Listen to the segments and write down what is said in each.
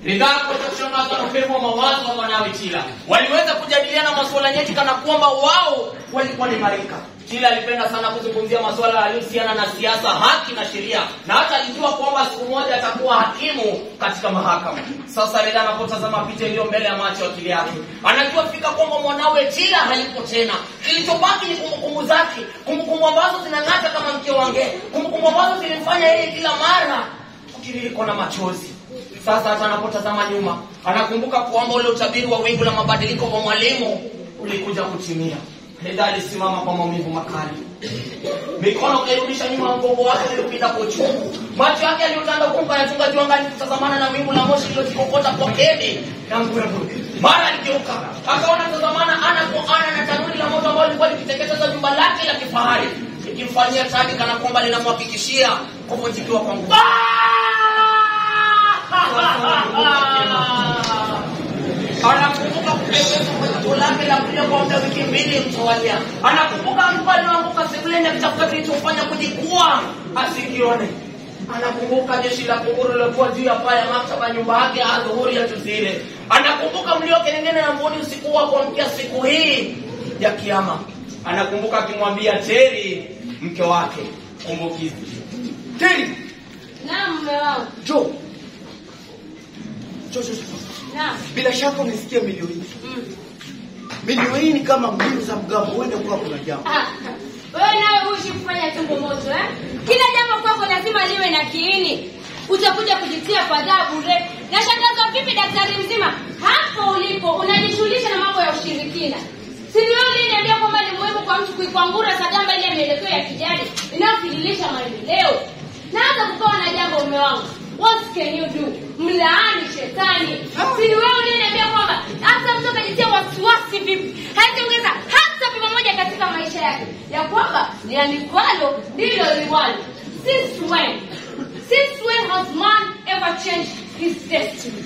Ridhaa kuweza kushangazwa na upepo wa mawazo wa mwanawe Chila. Waliweza kujadiliana masuala nyeti kana kwamba wao walikuwa ni marika. Chila alipenda sana kuzungumzia masuala yaliyohusiana na siasa, haki na sheria, na hata alijua kwamba siku moja atakuwa hakimu katika mahakama. Sasa Ridhaa anapotazama picha iliyo mbele ya macho ya akili yake, anajua fika kwamba mwanawe Chila hayupo tena. Kilichobaki ni kumbukumbu zake, kumbukumbu ambazo zinang'ata kama mke wange, kumbukumbu ambazo zilimfanya yeye kila mara kutiririkwa na machozi. Sasa hata anapotazama nyuma, anakumbuka kwamba ule utabiri wa wingu la mabadiliko kwa mwalimu ulikuja kutimia. Heda alisimama kwa maumivu makali, mikono kairudisha nyuma ya mgongo wake uliopinda kwa uchungu. Macho yake aliyotanda huku yanachunga juu angani kutazamana na wingu la moshi lililojikokota kwa kebe na mbwembwe. Mara aligeuka akaona tazamana ana kwa ana na tanuri la moto ambalo lilikuwa likiteketeza jumba lake la kifahari likimfanyia tadi kana kwamba linamhakikishia kuvunjikiwa kwa nguvu. anakumbuka kupepesa kwa jicho lake la kulia kwa muda wiki mbili mtawalia. Anakumbuka alikuwa anaanguka sebuleni akitafuta kilichofanya kujikua asikione. Anakumbuka jeshi la kunguru lilokuwa juu ya paa ya maktaba nyumba yake ya adhuhuri ya tuzile. Anakumbuka mlio kelengene na mbuni usiku wa kuamkia siku hii ya kiama. Anakumbuka akimwambia Teri mke wake kumbukizi. Teri, Naam, mume wangu. Jo. Jo, jo, jo. Naam. Bila shaka umesikia milio hii. Mm. Milio hii ni kama mbinu za mgambo, huenda kuwa kuna jambo. Ah, wewe nawe huishi kufanya tumbo moto eh? Kila jambo kwako lazima liwe na kiini. Utakuja kujitia kwa adhabu bure. Nashangazwa vipi daktari mzima? Hapo ulipo unajishughulisha na mambo ya ushirikina. Si ni wewe uliniambia kwamba ni muhimu kwa mtu kuikwangura sagamba ile mielekeo ya kijadi inayofililisha maendeleo. Naanza kukawa na jambo mume wangu. What can you do? Mlaani shetani. Si ni wewe uliniambia kwamba hata mtu akajitia wasiwasi vipi? Hataongeza hata pima moja katika maisha yake. Ya kwamba lianikwalo ndilo liwalo. Since when? Since when has man ever changed his destiny?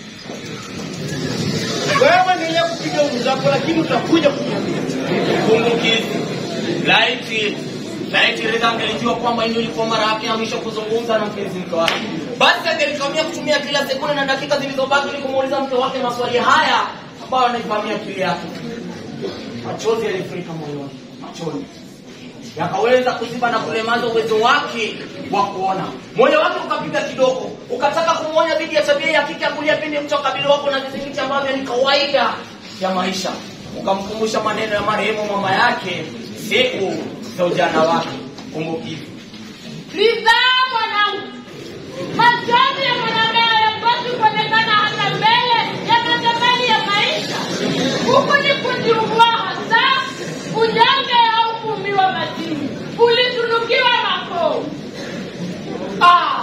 Wewe endelea kupiga umu zako, lakini utakuja kuniambia. kumbukizi. Laiti laiti Ridhaa angelijua kwamba hii ndio ilikuwa mara yake ya mwisho kuzungumza na mpenzi mke wake, basi angelitumia kutumia kila sekunde na dakika zilizobaki ili kumuuliza mke wake maswali haya ambayo anaivamia akili yake. Machozi yalifurika moyoni, machozi yakaweza kuziba na kulemaza uwezo wake wa kuona. Moyo wake ukapiga kidogo, ukataka kumwonya dhidi ya tabia ya kike ya kulia pindi mtu akabili wako na vizingiti ambavyo ni kawaida ya maisha. Ukamkumbusha maneno ya marehemu mama yake siku za ujana wake. Kumbukizi. Ridhaa mwanangu. Machozi ya mwanadamu hayapaswi kuonekana hata mbele ya matazamani ya maisha. Huku ni kujiugua hasa, unyonge au kuumiwa madini. Ulitunukiwa mako. Ah,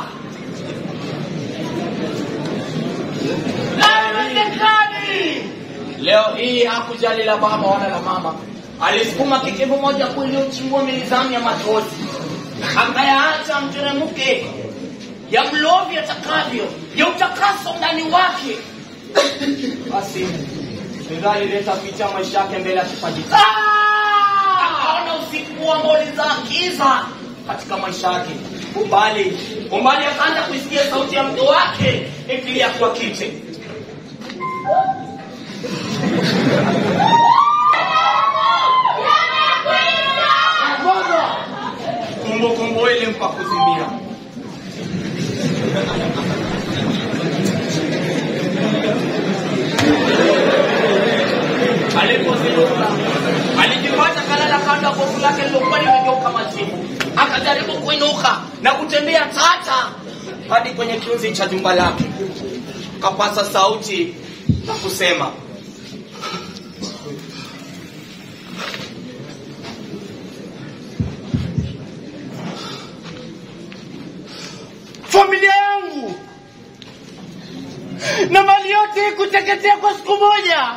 Haiwezekani! Leo hii hakujali la baba wala la mama, alisukuma kikivu moja kuu iliyochimbua milizani ya machozi, akayaacha mteremke ya mlovi atakavyo ya utakaso ndani wake. Basi Ridhaa alileta picha ya maisha yake mbele ya kipaji chake. akaona usiku ambao ulizaa giza katika maisha yake. Umbali umbali, akaanza kuisikia sauti ya mke wake ikilia kwa kite. Kumbukumbu ilimpa kuzimia. Alipozinduka alijipata kalala kando ya gofu lake lilokuwa limegeuka majivu. Akajaribu kuinuka na kutembea tata hadi kwenye kiunzi cha jumba lake, kapasa sauti na kusema Familia yangu na mali yote kuteketea kwa siku moja.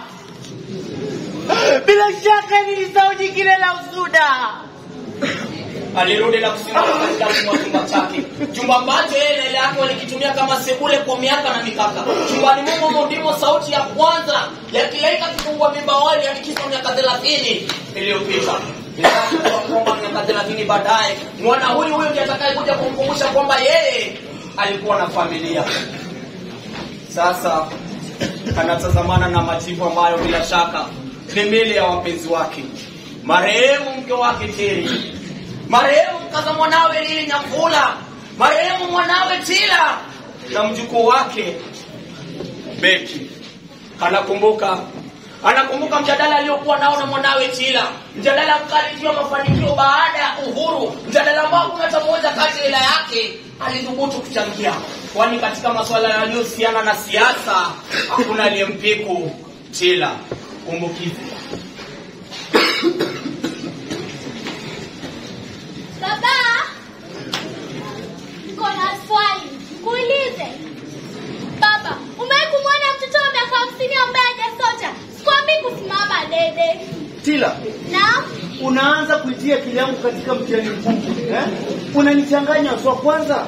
Bila shaka ni zao jingine la usuda. alirudi na kusimama katikati mwa chumba chake, chumba ambacho yeye na ile yake walikitumia kama sebule kwa miaka na mikaka. Chumbani mumo ndimo sauti ya kwanza ya kilaika kifungua mimba wali alikisha miaka thelathini iliyopita. Inataka kwamba miaka thelathini baadaye mwana huyu huyu ndiye atakayekuja kumkumbusha kwamba yeye alikuwa na familia. Sasa kanatazamana na majibu ambayo bila shaka ni mbele ya wapenzi wake marehemu mke wake teri marehemu mkaza mwanawe lili nyakula marehemu mwanawe tila na mjukuu wake beki anakumbuka anakumbuka mjadala aliyokuwa nao na mwanawe Chila, mjadala mkali juu ya mafanikio baada ya uhuru, mjadala ambao hakuna hata mmoja kati ya ila yake alithubutu kuchangia, kwani katika masuala yaliyohusiana na siasa hakuna aliyempiku Chila. Kumbukizi Baba, niko na swali kuulize. Baba, umewahi kumwona mtoto wa miaka hamsini ambaye hajasota? Sikwambii kusimama dede. Tila, Na unaanza kuitia akili yangu katika mtihani mkubwa eh? Unanichanganya swa kwanza.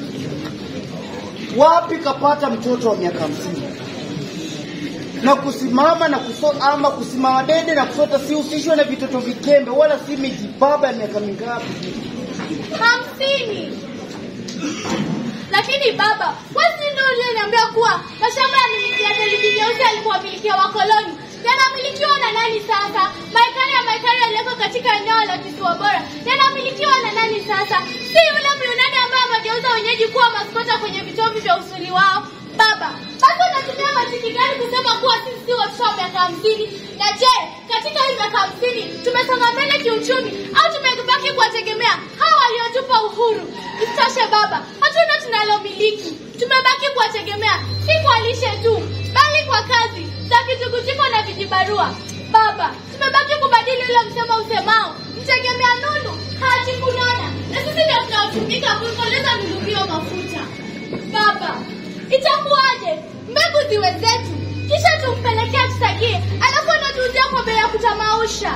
Wapi kapata mtoto wa miaka hamsini na kusimama na kusota, ama kusimama dede na kusota sihusishwe na vitoto vikembe, wala si miji baba ya miaka mingapi. hamsini. Lakini baba, wewe ndio uliyeniambia kuwa mashamba ya miliki ya theluji nyeusi alikuwa milikia wakoloni yanamilikiwa na nani sasa? Marekani ya Marekani yaliyoko katika eneo la kisiwa bora yanamilikiwa na nani sasa? Si yule Myunani ambaye amegeuza wenyeji kuwa maskota kwenye vitovu vya usuli wao. Baba, basi unatumia mantiki gani kusema kuwa sisi si watoto wa miaka hamsini? Na je, katika hii miaka hamsini tumesonga mbele kiuchumi au tumebaki kuwategemea hawa waliotupa uhuru? Isitoshe baba, hatuna tunalomiliki, tumebaki kuwategemea si kwa lishe tu, bali kwa kazi za kitukutiko na vijibarua. Baba, tumebaki kubadili ule msemo usemao mtegemea nunu haji kunona, na sisi ndio tunaotumika kuikoleza nunu hiyo mafuta. Baba, itakuwaje mbegu ziwe zetu kisha tumpelekea tusagie, alafu anatuuzia kwa bei ya kutamausha?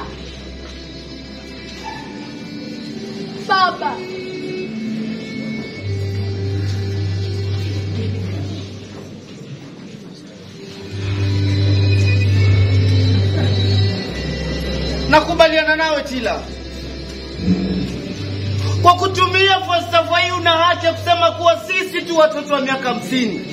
Baba, Nakubaliana nawe Tila, kwa kutumia falsafa hii una haki ya kusema kuwa sisi tu watoto wa miaka hamsini.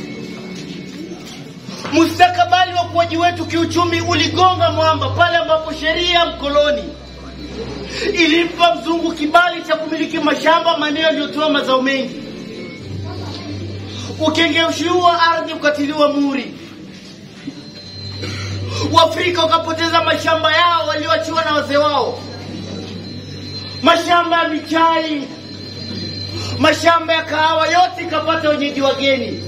Mustakabali wa ukuaji wetu kiuchumi uligonga mwamba pale ambapo sheria ya mkoloni ilimpa mzungu kibali cha kumiliki mashamba maeneo yaliyotoa mazao mengi. Ukengeushi huu wa ardhi ukatiliwa muhuri. Waafrika wakapoteza mashamba yao walioachiwa na wazee wao, mashamba ya michai, mashamba ya kahawa, yote ikapata wenyeji wageni.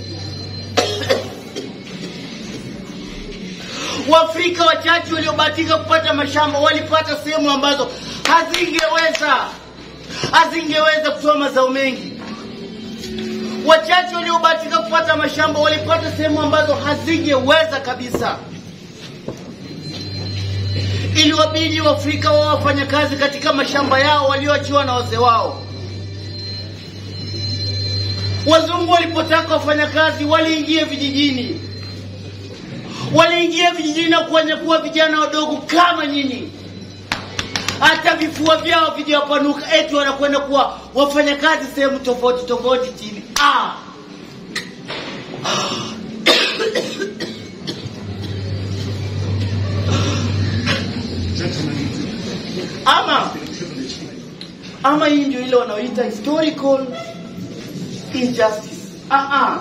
Waafrika wachache waliobahatika kupata mashamba walipata sehemu ambazo hazingeweza hazingeweza kutoa mazao mengi. Wachache waliobahatika kupata mashamba walipata sehemu ambazo hazingeweza kabisa. Iliwabidi Waafrika wao wafanya kazi katika mashamba yao walioachiwa na wazee wao. Wazungu walipotaka wafanya kazi waliingia vijijini, waliingia vijijini na kuwanyakua vijana wadogo kama nyinyi, hata vifua vyao vijawapanuka, eti wanakwenda kuwa wafanya kazi sehemu tofauti tofauti chini. Ah! ama ama hii ndio ile wanaoita historical injustice. Ah ah.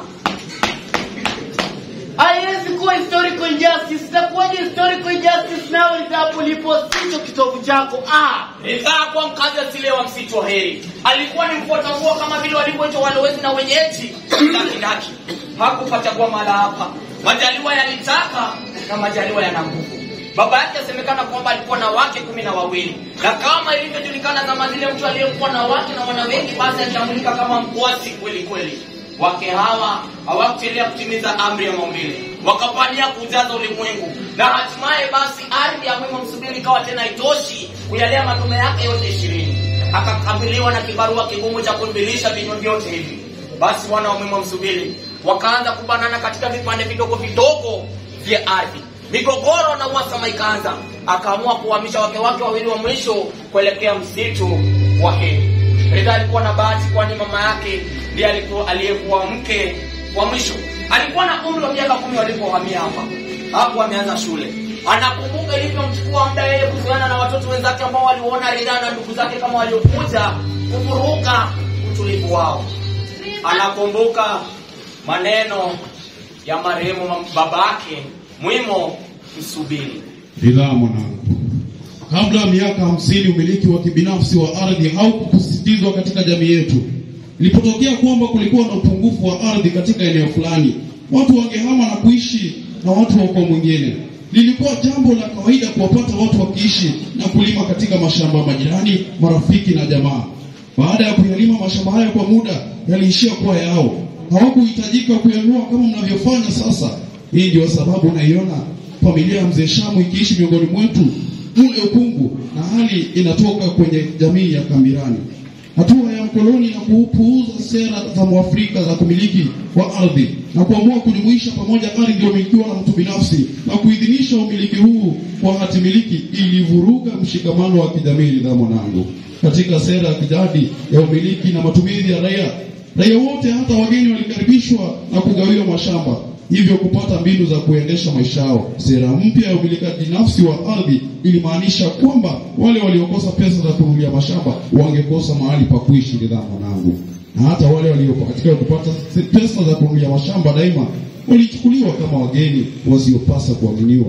Haiwezi kuwa historical injustice. Itakuwaje historical injustice nawe hapo lipo sicho kitovu chako? Ah. Ridhaa kuwa mkazi asile wa msitu wa heri. Alikuwa ni mfuata nguo kama vile walivyoitwa walowezi na wenyeji dakidaki. Hakupachagua mahala hapa. Majaliwa yalitaka na majaliwa yana nguvu. Baba yake asemekana kwamba alikuwa na wake kumi na wawili, na kama ilivyojulikana zama zile, mtu aliyekuwa na wake na wana wengi, basi alitambulika kama mkwasi kweli kweli. Wake hawa hawakuchelea kutimiza amri ya maumbile, wakapania kujaza ulimwengu, na hatimaye basi ardhi ya mwema msubiri ikawa tena itoshi kuyalea madume yake yote ishirini. Akakabiliwa na kibarua kigumu cha kubilisha vinywa vyote hivi. Basi wana wa mwema msubiri wakaanza kubanana katika vipande vidogo vidogo vya ardhi migogoro na uhasama ikaanza. Akaamua kuhamisha wake wake wawili wa mwisho kuelekea msitu wa Heri. Ridhaa alikuwa na bahati, kwani mama yake ndiye alikuwa aliyekuwa mke wa mwisho. alikuwa na umri wa miaka kumi walipohamia hapa hapo ameanza shule anakumbuka ilivyomchukua muda yeye kuzoeana na watoto wenzake ambao waliona ridhaa na ndugu zake kama waliokuja kuvuruga utulivu wao anakumbuka maneno ya marehemu babake mwimo msubiri Ridhaa mwanangu, kabla ya miaka hamsini umiliki wa kibinafsi wa ardhi haukusisitizwa katika jamii yetu. Ilipotokea kwamba kulikuwa na upungufu wa ardhi katika eneo fulani, watu wangehama na kuishi na watu wa ukoo mwingine. Lilikuwa jambo la kawaida kuwapata watu wakiishi na kulima katika mashamba ya majirani, marafiki na jamaa. Baada ya kuyalima mashamba hayo kwa muda, yaliishia kuwa yao, hawakuhitajika kuyanunua kama mnavyofanya sasa. Hii ndio sababu unaiona familia ya mzee Shamu ikiishi miongoni mwetu ule ukungu na hali inatoka kwenye jamii ya Kambirani. Hatua ya mkoloni na kupuuza sera za Mwafrika za kumiliki wa ardhi na kuamua kujumuisha pamoja ardhi iliyomilikiwa na mtu binafsi na kuidhinisha umiliki huu kwa hati miliki ilivuruga mshikamano wa kijamii. Ridhaa mwanangu, katika sera ya kijadi ya umiliki na matumizi ya raia, raia wote hata wageni walikaribishwa na kugawiwa mashamba hivyo kupata mbinu za kuendesha maisha yao. Sera mpya ya umilikaji nafsi wa ardhi ilimaanisha kwamba wale waliokosa pesa za kununulia mashamba wangekosa mahali pa kuishi. Ridhaa mwanangu, na hata wale waliofanikiwa kupata pesa za kununulia mashamba daima walichukuliwa kama wageni wasiopasa kuaminiwa.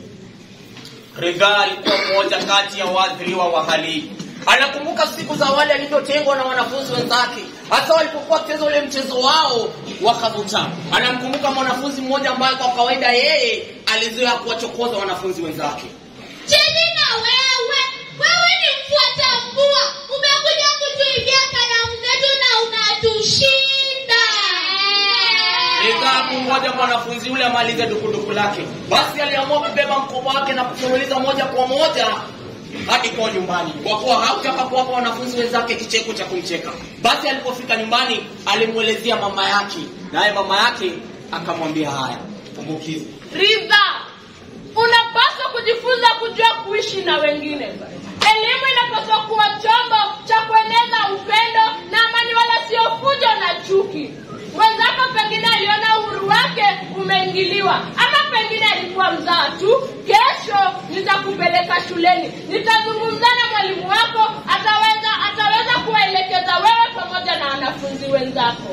Ridhaa alikuwa mmoja kati ya waathiriwa wa hali hii. Anakumbuka siku za awali alivyotengwa na wanafunzi wenzake, hasa walipokuwa wakicheza ule mchezo wao wa kabuta. Anamkumbuka mwanafunzi mmoja ambaye kwa kawaida yeye alizoea kuwachokoza wanafunzi wenzake. Chini na wewe, wewe ni mfuata mvua, umekuja kutuibia kalamu zetu na unatushinda. Ridhaa kumngoja mwanafunzi yule amalize dukuduku lake, basi aliamua kubeba mkoba wake na kufululiza moja kwa moja hadi kwa nyumbani, kwa kuwa hakutaka kuwapa wanafunzi wenzake kicheko cha kumcheka. Basi alipofika nyumbani, alimwelezea mama yake, naye mama yake akamwambia haya, kumbukizi Ridha, unapaswa kujifunza kujua kuishi na wengine. Elimu inapaswa kuwa chombo cha kueneza upendo na amani, wala sio fujo na chuki. Mwenzako pengine aliona uhuru wake umeingiliwa, ama pengine alikuwa mzaa tu. Kesho nitakupeleka shuleni, nitazungumza na mwalimu wako, ataweza ataweza kuwaelekeza wewe pamoja na wanafunzi wenzako.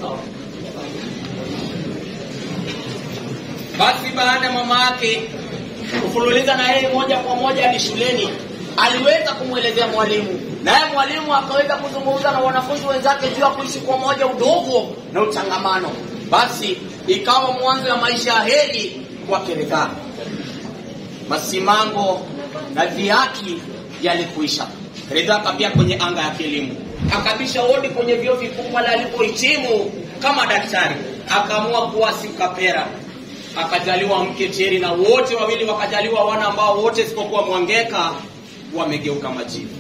Basi baada ya mama yake kufululiza na yeye moja kwa moja hadi shuleni, aliweza kumwelezea mwalimu, naye mwalimu akaweza kuzungumza na wanafunzi wenzake juu ya kuishi kwa moja, udogo na utangamano. Basi ikawa mwanzo ya maisha ya heri kwake Ridhaa. Masimango na dhihaki yalikuisha. Ridhaa akapia kwenye anga ya kielimu, akabisha hodi kwenye vyuo vikuu pale alipohitimu kama daktari, akaamua kuwa sikapera akajaliwa mke Cheri na wote wawili wakajaliwa wana ambao wote isipokuwa Mwangeka wamegeuka majivu.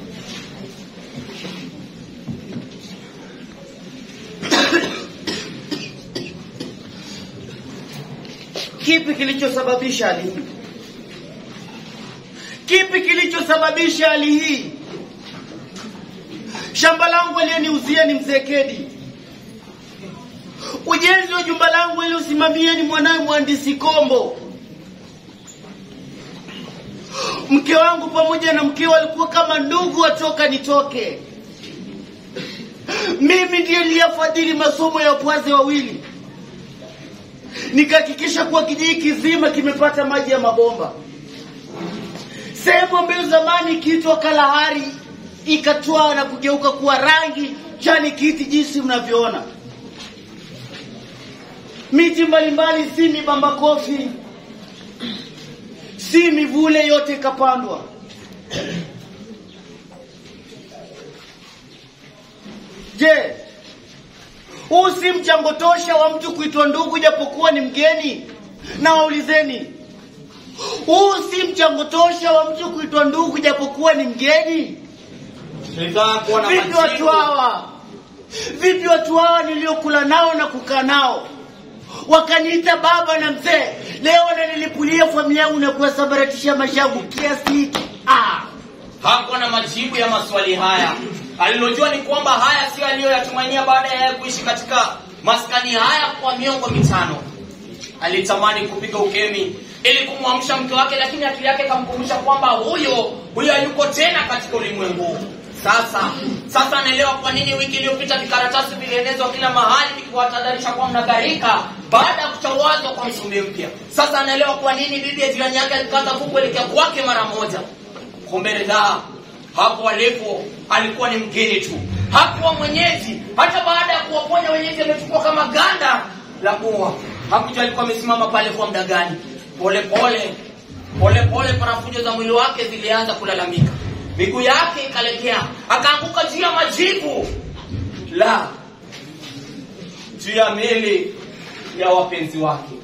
Kipi kilichosababisha hali hii? Kipi kilichosababisha hali hii? Shamba langu aliyeniuzia ni mzee Kedi. Ujenzi wa jumba langu ili usimamie ni mwanawe mhandisi Kombo. Mke wangu pamoja na mkeo walikuwa kama ndugu watoka nitoke. Mimi ndiye niliyafadhili masomo ya wapwaze wawili, nikahakikisha kuwa kijiji kizima kimepata maji ya mabomba. Sehemu ambayo zamani ikiitwa Kalahari ikatwaa na kugeuka kuwa rangi chani kiti jinsi mnavyoona miti mbalimbali, si mibamba kofi, si mivule, yote ikapandwa. Je, huu si mchango tosha wa mtu kuitwa ndugu japokuwa ni mgeni? Na waulizeni, huu si mchango tosha wa mtu kuitwa ndugu japokuwa ni mgeni? Ridhaa kuwa na Vipi watu majivu. hawa? Vipi watu hawa niliokula nao na kukaa nao wakaniita baba na mzee, leo wananilipulia familia yangu na kuwasambaratisha maisha yangu kiasi hiki? Ah, hakuwa na majibu ya maswali haya. Alilojua ni kwamba haya sio aliyoyatumainia baada ya yeye kuishi katika maskani haya kwa miongo mitano alitamani kupiga ukemi ili kumwamsha mke wake lakini akili yake ikamkumbusha kwamba huyo huyo hayuko tena katika ulimwengu huu. sasa sasa anaelewa kwa nini wiki iliyopita vikaratasi vilienezwa kila mahali vikiwatahadharisha kwa mnagharika baada ya kutawazwa kwa msumbi mpya sasa anaelewa kwa nini bibi ya jirani yake alikaza kukuelekea kwake mara moja kumbe ridhaa hapo alipo alikuwa ni mgeni tu hakuwa mwenyeji hata baada ya kuwaponya wenyeji amechukua kama ganda la mua hakujua alikuwa amesimama pale kwa muda gani pole pole pole pole parafujo za mwili wake zilianza kulalamika miguu yake ikalegea akaanguka juu ya majivu la juu ya mili ya wapenzi wake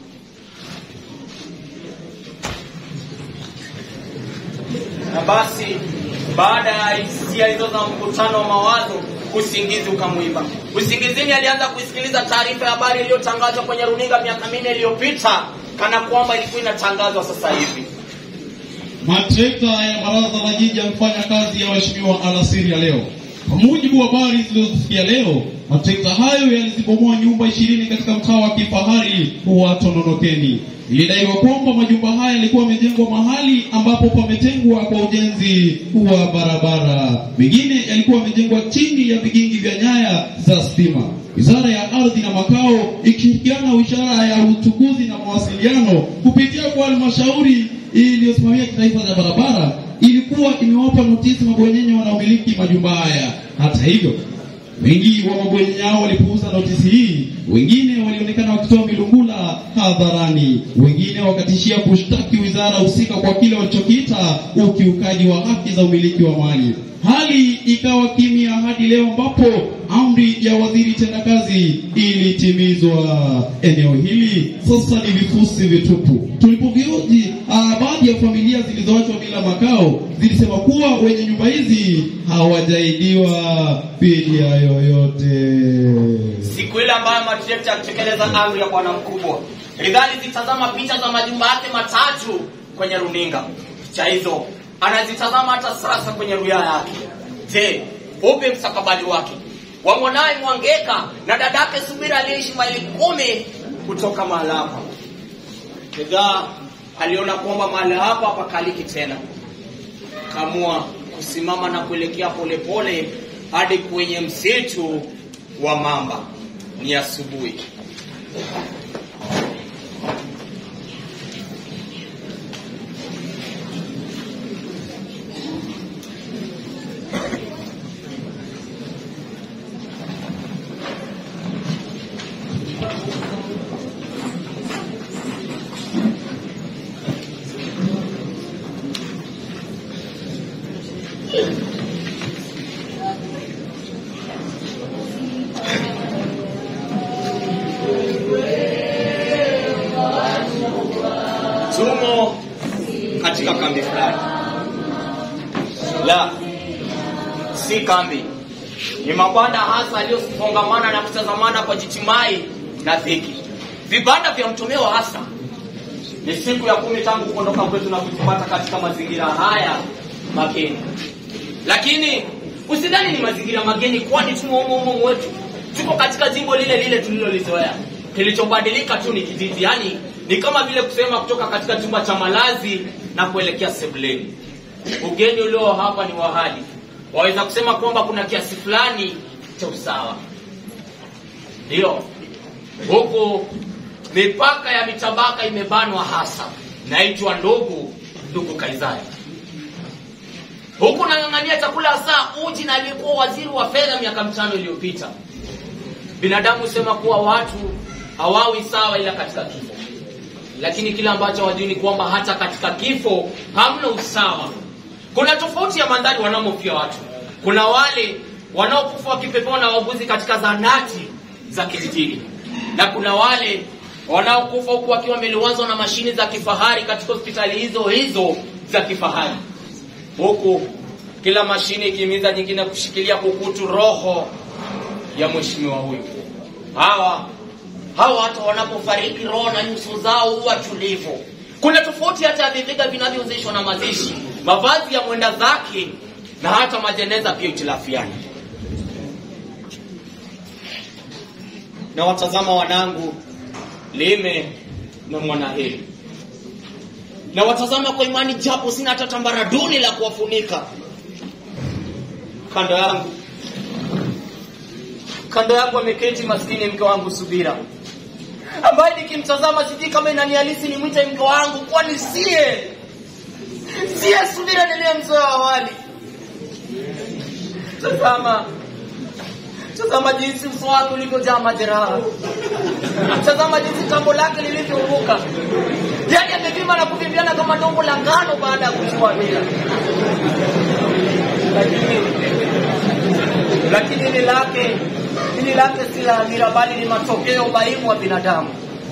na basi baada ya hisia hizo za mkutano wa mawazo usingizi ukamwiba usingizini alianza kuisikiliza taarifa ya habari iliyotangazwa kwenye runinga miaka minne iliyopita kana kwamba ilikuwa inatangazwa sasa hivi Matrekta ya baraza la jiji yamefanya kazi ya waheshimiwa alasiri ya leo. Kwa mujibu wa habari zilizosikia leo, matrekta hayo yalizibomoa nyumba ishirini katika mtaa wa kifahari wa Tononokeni. Ilidaiwa kwamba majumba haya yalikuwa yamejengwa mahali ambapo pametengwa kwa ujenzi wa barabara. Mengine yalikuwa yamejengwa chini ya vigingi vya nyaya za stima. Wizara ya Ardhi na Makao ikishirikiana na Wizara ya Uchukuzi na Mawasiliano kupitia kwa halmashauri iliyosimamia kitaifa za barabara ilikuwa imewapa notisi mabwenyenye wanaomiliki majumba haya. Hata hivyo, wengi wa mabwenyenye hao walipuuza notisi hii, wengine walionekana wakitoa milungula hadharani, wengine wakatishia kushtaki wizara husika kwa kile walichokiita ukiukaji wa haki za umiliki wa mali. Hali ikawa kimya hadi leo ambapo amri ya waziri tendakazi ilitimizwa. Eneo hili sasa ni vifusi vitupu. Tulipovioji, ah, baadhi ya familia zilizoachwa bila makao zilisema kuwa wenye nyumba hizi hawajaidiwa fidia yoyote. siku ile ambayo matrekta alitekeleza amri ya bwana mkubwa ridhali zitazama picha za majumba yake matatu kwenye runinga picha hizo anazitazama hata sasa kwenye ruya yake je upi mstakabali wake wa mwanaye mwangeka na dadake subira aliyeishi maili kumi kutoka mahala hapa ridhaa aliona kwamba mahala hapa hapakaliki tena kamua kusimama na kuelekea polepole hadi kwenye msitu wa mamba ni asubuhi tumo katika kambi fulani la si kambi ni mabanda hasa yaliyofungamana na kutazamana kwa jitimai na dhiki vibanda vya mtumiwa hasa ni siku ya kumi tangu kuondoka kwetu na kutupata katika mazingira haya mageni lakini usidhani ni mazingira mageni kwani tumo humo humo wetu tuko katika jimbo lile lile tulilolizoea kilichobadilika tu ni kijiji yani ni kama vile kusema kutoka katika chumba cha malazi na kuelekea sebuleni ugeni ulio hapa ni wahali waweza kusema kwamba kuna kiasi fulani cha usawa ndiyo huku mipaka ya mitabaka imebanwa hasa naitwa ndugu ndugu kaizari huku nang'ang'ania chakula hasa uji na aliyekuwa waziri wa fedha miaka mitano iliyopita binadamu husema kuwa watu hawawi sawa ila katika kifo lakini kile ambacho wajui ni kwamba hata katika kifo hamna usawa kuna tofauti ya mandhari wanaomofia watu kuna wale wanaokufa wakipepewa na wauguzi katika zanati za kijijini na kuna wale wanaokufa huku wakiwa wameliwazwa na mashini za kifahari katika hospitali hizo hizo za kifahari huku kila mashine ikihimiza nyingine kushikilia kukutu roho ya mheshimiwa huyu hawa hawa hata wanapofariki roho na nyuso zao huwa tulivu kuna tofauti hata ya viviga vinavyohusishwa na mazishi mavazi ya mwenda zake na hata majeneza pia itilafiani na watazama wanangu Lime na Mwanaheri, na watazama kwa imani, japo sina hata tambaraduni la kuwafunika. Kando yangu kando yangu ameketi maskini mke wangu Subira, ambaye nikimtazama sijui kama inanihalisi nimwite mke wangu, kwani sie sie Subira niliyemzoea awali. Tazama, tazama jinsi uso wake ulivyojaa majeraha, tazama jinsi tambo lake lilivyouruka, yaani amevimba na kuvimbiana kama dongo la ngano baada ya kuchua mila. Lakini lakini hili lake hili lake si la hamira, bali ni matokeo ya ubaimu wa binadamu.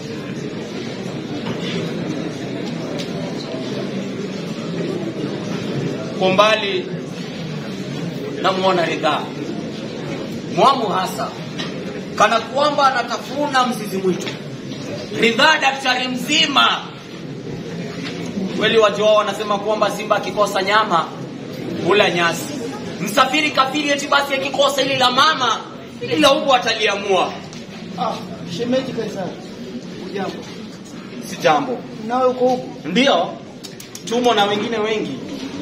Kwa mbali namwona Ridhaa Mwamu hasa kana kwamba anatafuna mzizi mwitu. Ridhaa daktari mzima kweli, watu wao wanasema kwamba simba akikosa nyama hula nyasi. Msafiri kafiri eti basi akikosa ili la mama ili la ubwa ataliamua. Ah, shemeji Kaisari. Ujambo. Si jambo, Nawe uko huku? ndio tumo na wengine wengi.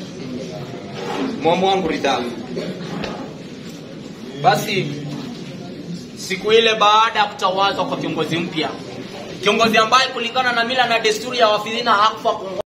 Mwamu wangu Ridhaa, basi siku ile baada ya kutawazwa kwa kiongozi mpya, kiongozi ambaye kulingana na mila na desturi ya Wafilina hakufa